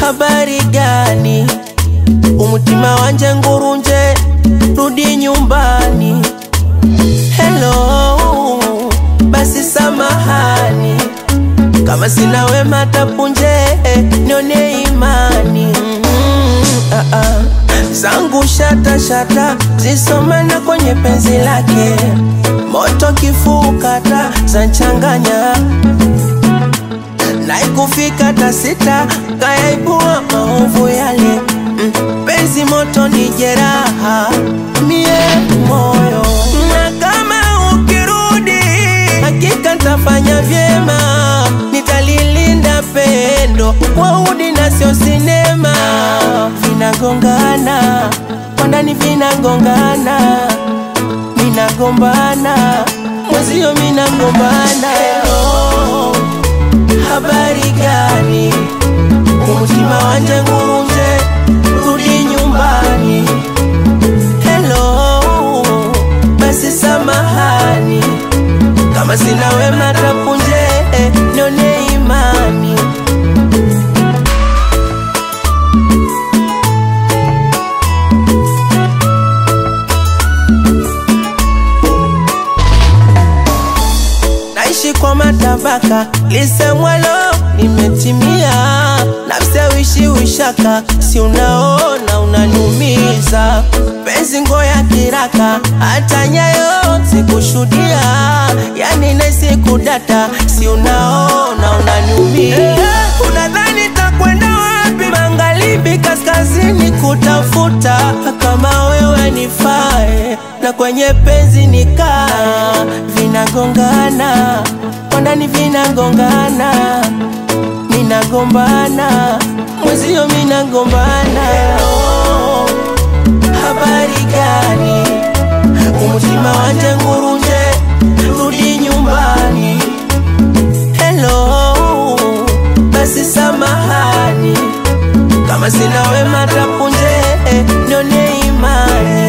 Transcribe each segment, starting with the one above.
habari gani? Umutima wanje ngurunje, rudi nyumbani. Hello, basi samahani kama sina wema tapunje, nione imani mm, ah, ah. zangu shata shata zisomana kwenye penzi lake, moto kifukata zanchanganya naikufika tasita kayaibua maovu yale mm, penzi moto ni jeraha mie moyo na kama ukirudi hakika ntafanya vyema nitalilinda pendo kwa udi na sio sinema vinagongana kwa ndani vinagongana minagombana mwezio minagombana Hello, habari gani umutima wanje ngurunje rudi nyumbani Hello, basi samahani kama sina wema tapunje, nione imani naishi kwa matabaka, lisemwalo nimetimia, nafsi wishi wishaka, si unaona unaniumiza, penzi ngoya kiraka, hata nyayo sikushudia, yani naisi kudata, si unaona unaniumiza, unadhani takwenda wapi? Magharibi, kaskazini kutafuta kama wewe nifae, na kwenye penzi nikaa, vinagongana kwa ndani vinagongana, minagombana mwezio minagombana. Hello, habari gani? Umutima wanje ngurunje, rudi nyumbani. Hello, basi samahani kama sina wema tapunje, nione imani.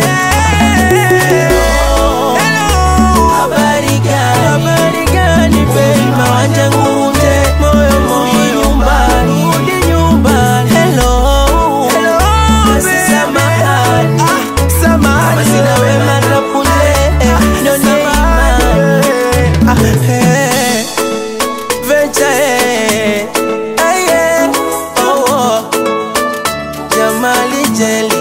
Hello, habari gani? Habari gani baby? Umutima wanje ngurunje, moyo moyo nyumbani. Rudi nyumbani. Hello, basi samahani kama sina wema tapunje, nione imani. Ah, eh. Venture, eh. Eh, yeah. Oh, oh. Jamali Jelly